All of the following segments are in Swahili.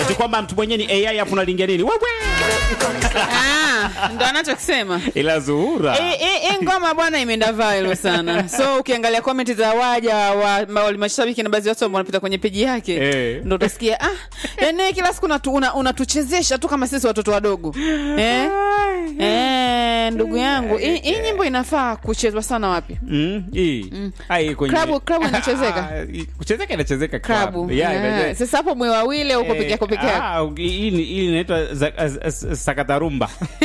si kwamba mtu mwenyewe ni AI afu unalingia nini wewe Ah, ndo anachokisema ila Zuhura Hii- hii hii ngoma bwana imeenda viral sana so ukiangalia comment za waja wa ma- mashabiki na baadhi ya watu ambao wanapita kwenye peji yake Eh. ndo utasikia ah, yani wewe kila siku unatu- una- unatuchezesha tu kama sisi watoto wadogo eh? Eh, ndugu yangu hii hii nyimbo inafaa kuchezwa sana wapi Mm, hii. Ah, hii kwenye- Klabu- klabu inachezeka? Ah, kuchezeka inachezeka klabu klabu. Yeah, Eh, inachezeka. sasa hapo mwe wawili uko Eh, peke yako peke yako ah, hii ni- hii inaitwa za- az- az- sakatarumba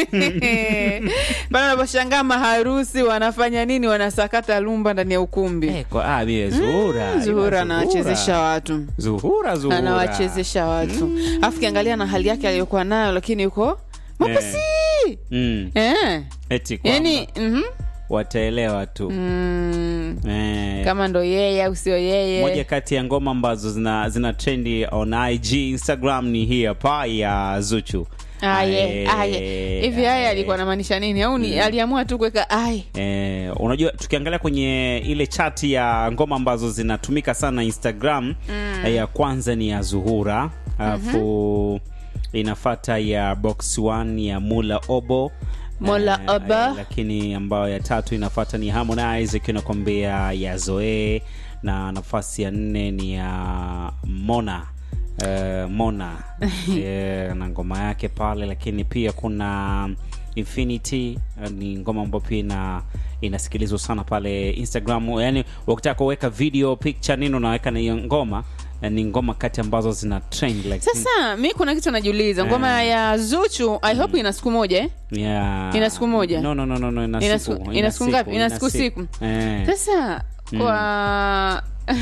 bana unaposhangaa maharusi wanafanya nini wanasakata lumba ndani ya ukumbi Eh, kwa- ah, mie Zuhura ila zuhura anawachezesha watu Zuhura Zuhura anawachezesha watu alafu kiangalia na hali yake aliyokuwa nayo lakini yuko mwepesi Mm, eh. eti kwamba yani mhm. wataelewa tu mm, Eh, kama ndo yeye au sio moja yeye kati ya ngoma ambazo zina, zina trendi on IG Instagram ni hii hapa ya Zuchu aye Aye, aye hivi aye alikuwa anamaanisha nini au ni aliamua tu kuweka aye Eh, unajua tukiangalia kwenye ile chati ya ngoma ambazo zinatumika sana Instagram mm. ya kwanza ni ya Zuhura alafu inafata ya Box One ya Mula Obo Mola Eh, Obo. eh, lakini ambayo ya tatu inafata ni Harmonize ikiwa inakwambia ya Zoe na nafasi ya nne ni ya Mona eh, Mona eh, na ngoma yake pale, lakini pia kuna Infinity eh, ni ngoma ambayo pia ina inasikilizwa sana pale Instagram. Yani ukitaka kuweka video picture nini unaweka na hiyo ngoma eh, ni ngoma kati ambazo zina trend like sasa mi kuna kitu najiuliza ngoma Eh. ya zuchu i hope ina siku moja eh? yeah. Ina siku moja? No, no, no, no, no, ina, Ina siku, siku- ina siku ngapi? Ina siku siku. Eh. sasa kwa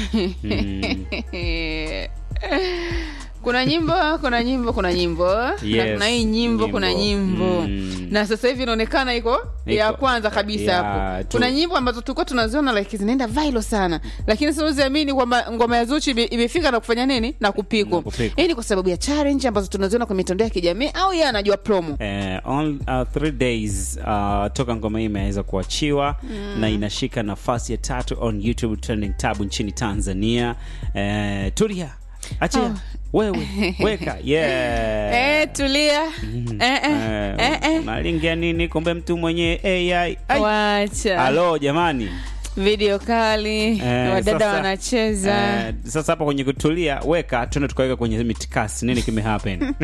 kuna nyimbo kuna nyimbo kuna nyimbo na Yes, kuna hii nyimbo, kuna nyimbo. nyimbo Mm. na sasa hivi inaonekana iko ya Iko. kwanza kabisa Ya, hapo tu. kuna nyimbo ambazo tulikuwa tunaziona like zinaenda viral sana lakini sasa uziamini kwamba ngoma ya zuchu ime- imefika na kufanya nini na kupikwa Na kupikwa. hii ni kwa sababu ya challenge ambazo tunaziona kwenye mitandao ya kijamii au yeye anajua promo Eh, on, uh, three days uh, toka ngoma hii imeweza kuachiwa na inashika nafasi ya tatu on YouTube trending tab nchini Tanzania. Eh, tulia achia Oh. wewe weka yeah. eh, tulia eh, eh, Eh, eh, eh. nalingia nini kumbe mtu mwenye AI Ai. wacha Halo jamani video kali Eh, wadada sasa- wanacheza eh, sasa hapa kwenye kutulia weka tuende tukaweka kwenye mitikasi nini kimehappen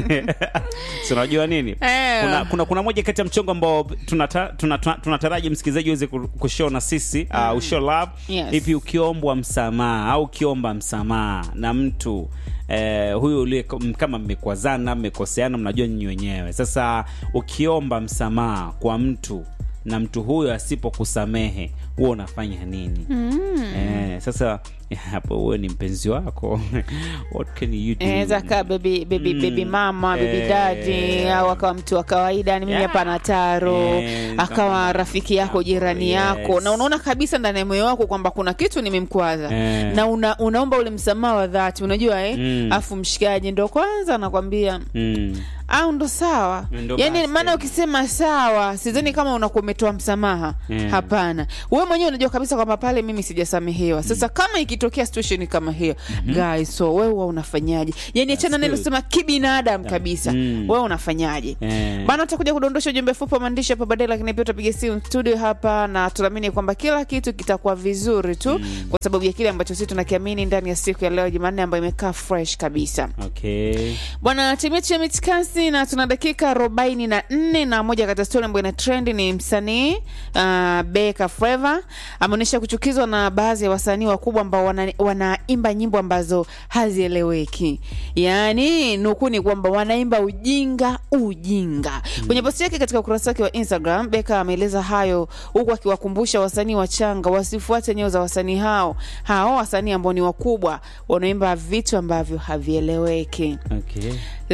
si unajua nini Eh. kuna, kuna, kuna moja kati ya mchongo ambao tunata- tunata- tunataraji msikilizaji uweze ku- kushow na sisi uh, ushow love Yes. hivi ukiombwa msamaha au ukiomba msamaha na mtu Eh, huyu uliye kama mmekwazana mmekoseana mnajua nyinyi wenyewe sasa ukiomba msamaha kwa mtu na mtu huyo asipokusamehe huwa unafanya nini eh, sasa hapo huwe ni mpenzi wako what can you do naweza kaa baby, baby, Mm. baby mama baby Eh. dadi au akawa mtu wa kawaida ni mimi Yeah. hapa na taro Eh, akawa kama- rafiki yako jirani Yes. yako na unaona kabisa ndani ya moyo wako kwamba kuna kitu nimemkwaza Eh. na una, unaomba ule msamaha wa dhati unajua eh? Mm. afu mshikaji ndo kwanza anakwambia mm. au ndo sawa Ndo yani basi. maana ukisema sawa sidhani kama unakuwa umetoa msamaha Yeah. hapana wewe mwenyewe unajua kabisa kwamba pale mimi sijasamehewa sasa kama ikitokea situation kama hiyo guys so wewe huwa unafanyaje yani achana neno good. sema kibinadamu kabisa Mm. wewe unafanyaje Eh. bana utakuja kudondosha ujumbe fupi wa maandishi hapa baadaye lakini pia utapiga simu studio hapa na tunaamini kwamba kila kitu kitakuwa vizuri tu kwa sababu ya kile ambacho sisi tunakiamini ndani ya siku ya leo jumanne ambayo imekaa fresh kabisa okay bwana timu yetu ya mitikasi na tuna dakika arobaini na nne na moja kati ya stori ambayo ina trend ni msanii uh, beka fleva ameonyesha kuchukizwa na baadhi ya wasanii wakubwa ambao wana- wanaimba nyimbo ambazo hazieleweki yaani nukuu ni kwamba wanaimba ujinga ujinga kwenye posti yake katika ukurasa wake wa instagram beka ameeleza hayo huku akiwakumbusha wasanii wachanga wasifuate nyeo za wasanii hao hao wasanii ambao ni wakubwa wanaimba vitu ambavyo havieleweki okay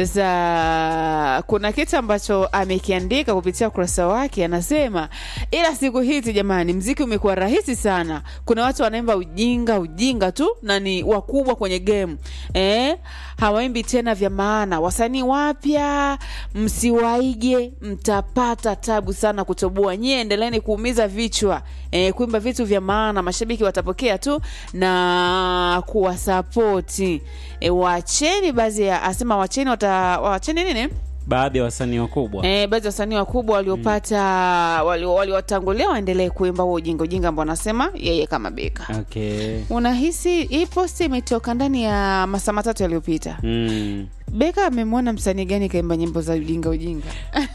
sasa kuna kitu ambacho amekiandika kupitia ukurasa wake, anasema ila siku hizi jamani, mziki umekuwa rahisi sana. Kuna watu wanaimba ujinga ujinga tu na ni wakubwa kwenye game eh, hawaimbi tena vya maana. Wasanii wapya msiwaige, mtapata tabu sana kutoboa. Nyie endeleeni kuumiza vichwa eh, kuimba vitu vya maana, mashabiki watapokea tu na kuwasapoti. E, wacheni baadhi ya asema wacheni wata waliopata wacheni nini baadhi ya wasanii wakubwa Eh, baadhi ya wasanii wakubwa waliopata walio- waliowatangulia waendelee kuimba huo ujinga ujinga ambao anasema yeye kama Beka. okay Unahisi hii posti imetoka ndani ya masaa matatu yaliyopita. mm. Beka amemwona msanii gani kaimba nyimbo za ujinga ujinga?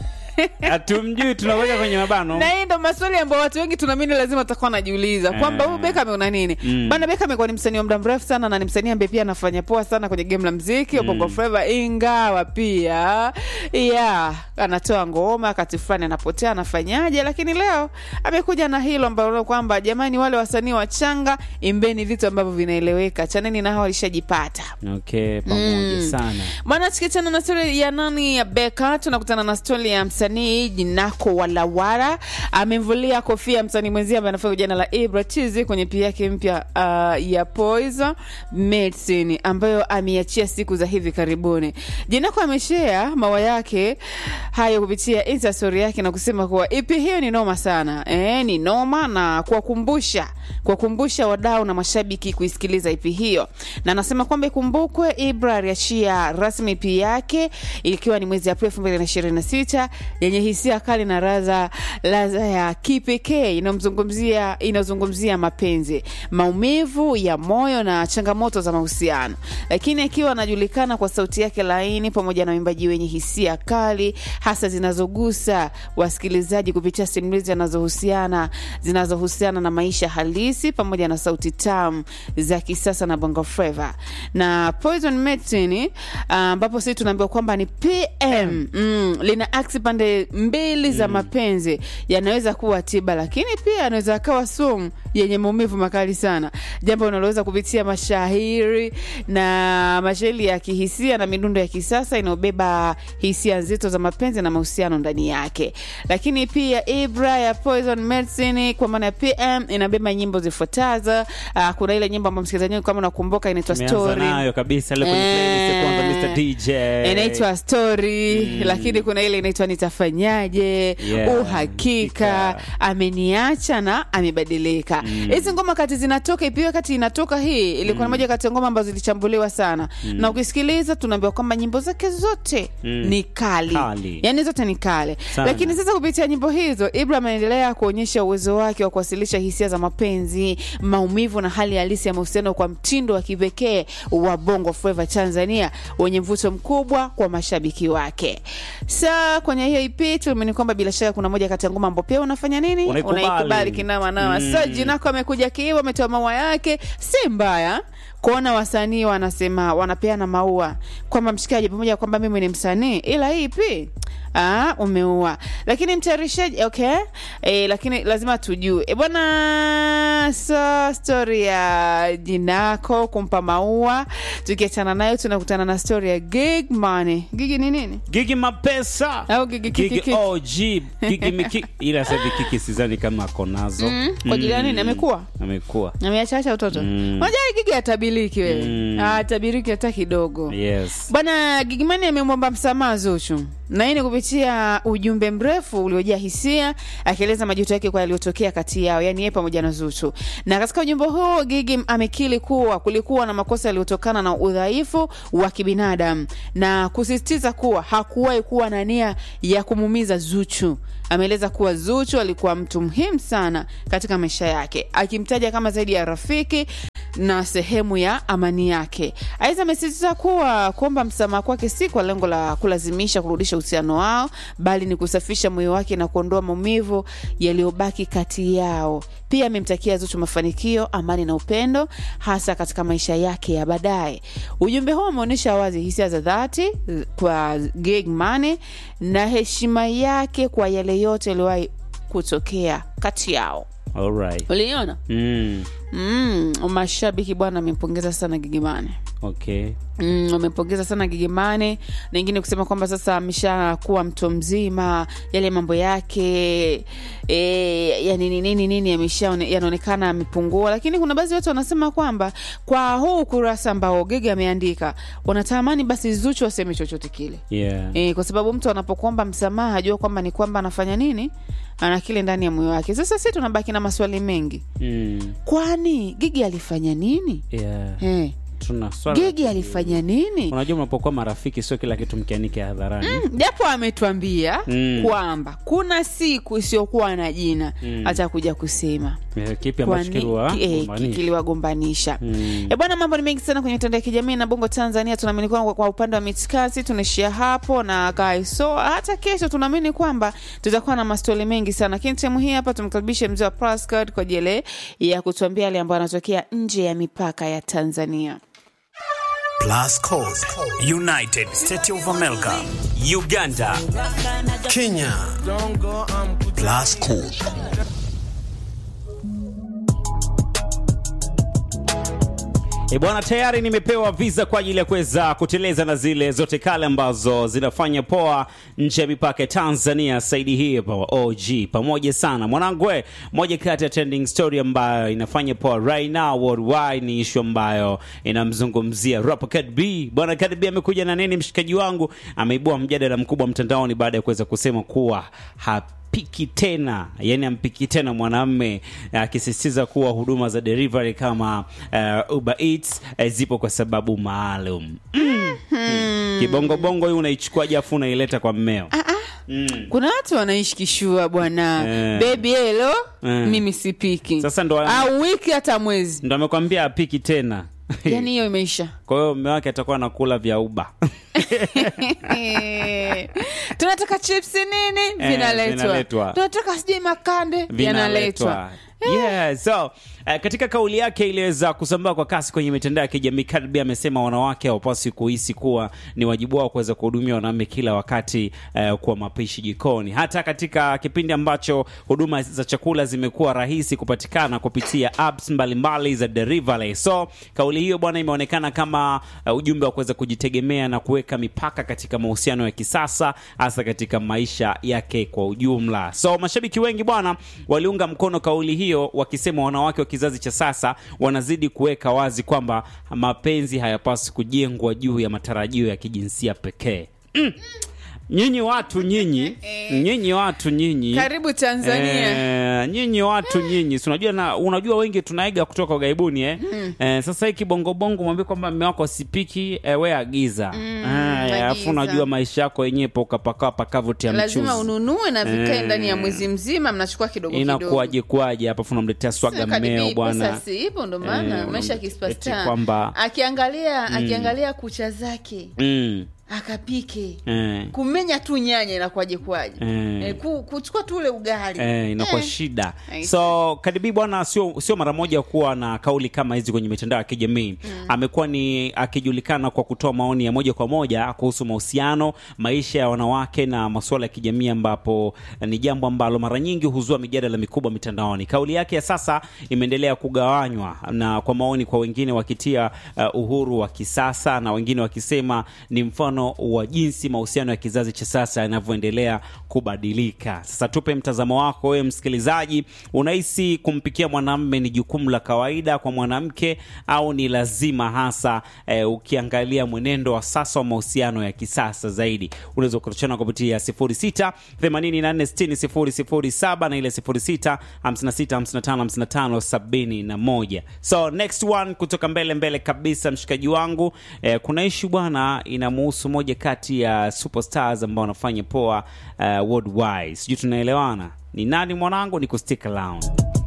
hatumjui tunaweka kwenye mabano na hii ndo maswali ambayo watu wengi tunaamini lazima watakuwa wanajiuliza kwamba Eh. huyu Beka ameona nini Mm. bana. Beka amekuwa ni msanii wa muda mrefu sana na ni msanii ambaye pia anafanya poa sana kwenye game la mziki wa Bongo Flava, ingawa pia yeah, anatoa ngoma wakati fulani anapotea anafanyaje, lakini leo amekuja na hilo ambalo kwamba jamani, wale wasanii wachanga, imbeni vitu ambavyo vinaeleweka, chaneni na hao walishajipata. okay pamoja Mm. sana Bwana, tukiachana na stori ya nani ya Beka, tunakutana na stori ya msanii Jinako Walawara. Amemvulia kofia msanii mwenzie ambaye anafanya jina la Ibra Chizi kwenye pia yake mpya uh, ya Poison Medicine ambayo ameiachia siku za hivi karibuni. Jinako ameshare mawa yake hayo kupitia Insta story yake na kusema kuwa EP hiyo ni noma sana eh, ni noma na kuwakumbusha kuwakumbusha wadau na mashabiki kuisikiliza EP hiyo, na anasema kwamba ikumbukwe Ibra aliachia rasmi EP yake ikiwa ni mwezi Aprili 2026 yenye hisia kali na raza laza ya kipekee inayomzungumzia inazungumzia mapenzi, maumivu ya moyo na changamoto za mahusiano, lakini akiwa anajulikana kwa sauti yake laini pamoja na uimbaji wenye hisia kali hasa zinazogusa wasikilizaji kupitia simulizi zinazohusiana zinazohusiana na maisha halisi pamoja na sauti tamu za kisasa na bongo flava na Poison Medicine ambapo sisi tunaambiwa kwamba ni PM mm, lina aksi pande mbili za mapenzi yanaweza kuwa tiba, lakini pia anaweza akawa sumu yenye maumivu makali sana, jambo unaloweza kupitia mashahiri na mashairi ya kihisia na midundo ya kisasa inayobeba hisia nzito za mapenzi na mahusiano ndani yake. Lakini pia Ibra ya Poison Medicine kwa maana ya PM inabeba nyimbo zifuatazo. Uh, kuna ile nyimbo ambayo msikilizaji wangu kama unakumbuka inaitwa Tumeanza Story nayo kabisa ile kwenye playlist ya kwanza Mr DJ inaitwa story lakini kuna ile inaitwa nitafanyaje Yeah, uhakika hakika. ameniacha na amebadilika hizi ngoma kati zinatoka ipiwe kati inatoka hii ilikuwa ni moja kati ya ngoma ambazo zilichambuliwa sana na ukisikiliza tunaambiwa kwamba nyimbo zake zote Mm. ni kali. Kali. yani zote ni kale Sana. lakini sasa kupitia nyimbo hizo Ibrahim anaendelea kuonyesha uwezo wake wa kuwasilisha hisia za mapenzi maumivu na hali halisi ya mahusiano kwa mtindo wa kipekee wa bongo flava Tanzania wenye mvuto mkubwa kwa mashabiki wake. Sa kwenye hiyo EP tuliamini kwamba bila shaka kuna moja kati ya ngoma ambao pia unafanya nini, Unaikubali. unaikubali kinama nama. Mm. So jinako amekuja kiivo, ametoa maua yake, si mbaya kuona wasanii wanasema wanapeana maua kwamba mshikaji, pamoja na kwamba mimi ni msanii, ila hii EP Ah, umeua lakini mtayarishaji okay e, lakini lazima tujue e, bwana so story ya jinako kumpa maua tukiachana nayo tunakutana na story ya gig money gigi ni nini Gigi mapesa Au Gigi Kiki Gigi Kiki. OG Gigi miki ila sasa hivi kiki sidhani kama ako nazo Mm, kwa ajili ya nini? Amekuwa? amekuwa ameachacha utoto Mm. unajua gigi atabiriki wewe Mm. atabiriki hata kidogo yes Bwana Gigimani amemwomba msamaha Zuchu na hii ni kupitia ujumbe mrefu uliojaa hisia akieleza majuto yake kwa yaliyotokea kati yao, yani yeye pamoja na Zuchu. Na katika ujumbe huo Gigi amekiri kuwa kulikuwa na makosa yaliyotokana na udhaifu wa kibinadamu na kusisitiza kuwa hakuwahi kuwa na nia ya kumuumiza Zuchu. Ameeleza kuwa Zuchu alikuwa mtu muhimu sana katika maisha yake, akimtaja kama zaidi ya rafiki na sehemu ya amani yake. Aidha, amesisitiza kuwa kuomba msamaha kwake si kwa lengo la kulazimisha kurudisha uhusiano wao, bali ni kusafisha moyo wake na kuondoa maumivu yaliyobaki kati yao. Pia amemtakia Zuchu mafanikio, amani na upendo, hasa katika maisha yake ya baadaye. Ujumbe huo umeonyesha wazi hisia za dhati eh, kwa Gig Money na heshima yake kwa yale yote yaliyowahi kutokea kati yao. alright Uliona? mm. Mm, mashabiki bwana amempongeza sana Gigimane. okay Mm, wamempongeza sana Gigimane na ingine kusema kwamba sasa ameshakuwa mtu mzima, yale mambo yake e, yani nini nini nini yamesha yanaonekana amepungua, lakini kuna baadhi ya watu wanasema kwamba kwa huu ukurasa ambao Gigi ameandika wanatamani basi Zuchu aseme chochote kile yeah e, kwa sababu mtu anapokuomba msamaha ajua kwamba ni kwamba anafanya nini, ana kile ndani ya moyo wake. Sasa sisi tunabaki na maswali mengi, mm. kwani Gigi alifanya nini? yeah Eh, tuna swala gigi alifanya nini unajua mnapokuwa marafiki sio kila kitu mkianike hadharani japo ametuambia Mm. kwamba kuna siku isiyokuwa na jina atakuja kusema Eh, kipi Kwa ambacho ni- kiliwa ki- eh, gombanisha? ki- kiliwagombanisha Mm. e bwana mambo ni mengi sana kwenye mitandao ya kijamii na bongo tanzania tunaamini kwamba kwa upande wa mitikasi tunaishia hapo na guys so hata kesho tunaamini kwamba tutakuwa na mastori mengi sana lakini sehemu hii hapa tumkaribishe mzee wa Prascard kwa ajili ya kutuambia yale ambayo anatokea nje ya mipaka ya tanzania Plus Code, United States of America, Uganda, Kenya. Plus Code. E bwana, tayari nimepewa visa kwa ajili ya kuweza kuteleza na zile zote kale ambazo zinafanya poa nje ya mipaka ya Tanzania. Saidi hii hapa wa OG pamoja sana mwanangu, we moja kati ya trending story ambayo inafanya poa right now worldwide ni issue ambayo inamzungumzia rapper Cardi B. Bwana Cardi B amekuja na nini? Mshikaji wangu ameibua mjadala mkubwa mtandaoni baada ya kuweza kusema kuwa hap piki tena yani ampiki tena mwanamme akisisitiza kuwa huduma za delivery kama uh, Uber Eats uh, zipo kwa sababu maalum mm. mm. kibongobongo hii unaichukuaje afu unaileta kwa mmeo mm. kuna watu wanaishi kishua bwana Eh. bebi helo Eh. mimi sipiki Sasa ndo- au wiki hata mwezi ndo amekwambia apiki tena yani hiyo imeisha kwa hiyo mme wake atakuwa anakula vya uba tunataka chips nini Eh, vinaletwa vinaletwa. tunataka sijui makande vinaletwa Yeah, so uh, katika kauli yake iliweza kusambaa kwa kasi kwenye mitandao ya kijamii, Cardi B amesema wanawake hawapaswi kuhisi kuwa ni wajibu wao kuweza kuhudumia wanaume kila wakati uh, kwa mapishi jikoni, hata katika kipindi ambacho huduma za chakula zimekuwa rahisi kupatikana kupitia apps mbalimbali za delivery. So kauli hiyo bwana, imeonekana kama uh, ujumbe wa kuweza kujitegemea na kuweka mipaka katika mahusiano ya kisasa, hasa katika maisha yake kwa ujumla. So mashabiki wengi bwana waliunga mkono kauli hiyo, wakisema wanawake wa kizazi cha sasa wanazidi kuweka wazi kwamba mapenzi hayapaswi kujengwa juu ya matarajio ya kijinsia pekee. Mm. Nyinyi watu nyinyi, nyinyi watu nyinyi karibu tanzania Eh, nyinyi watu nyinyi, si unajua na unajua wengi tunaiga kutoka ughaibuni eh? Eh, sasa hii kibongobongo mwambie kwamba mme wako sipiki eh, we agiza Eh, alafu agiza. unajua maisha yako yenyewe pokapaka pakavutia lazima mchuzi ununue na vikae Eh. ndani ya mwezi mzima mnachukua kidogo kidogo inakuwaje kwaje hapa afu unamletea swaga Sasa Cardi B, mmeo pesa bwana si ipo ndo maana Eh, maisha eti kispasta kwamba- akiangalia akiangalia kucha zake mm, akapike eh, kumenya tu nyanya inakuwaje kwaje Eh. eh, ku, kuchukua tu ule ugali Eh, inakuwa Eh. shida I so Cardi B bwana sio sio mara moja kuwa na kauli kama hizi kwenye mitandao ya kijamii amekuwa ni akijulikana kwa kutoa maoni ya moja kwa moja kuhusu mahusiano maisha ya wanawake na masuala ya kijamii ambapo eh, ni jambo ambalo mara nyingi huzua mijadala mikubwa mitandaoni kauli yake ya sasa imeendelea kugawanywa na kwa maoni kwa wengine wakitia uh, uhuru wa kisasa na wengine wakisema ni mfano wa jinsi mahusiano ya kizazi cha sasa yanavyoendelea kubadilika. Sasa tupe mtazamo wako wewe msikilizaji, unahisi kumpikia mwanamume ni jukumu la kawaida kwa mwanamke au ni lazima, hasa eh, ukiangalia mwenendo wa sasa wa mahusiano ya kisasa zaidi? Unaweza kutochana kupitia 06 84 60 007 na ile 06 56 55 55 71. So next one kutoka mbele mbele kabisa, mshikaji wangu eh, kuna ishu bwana inamuhusu moja kati ya superstars ambao wanafanya poa uh, worldwide. Sijui tunaelewana ni nani mwanangu, ni kustick around.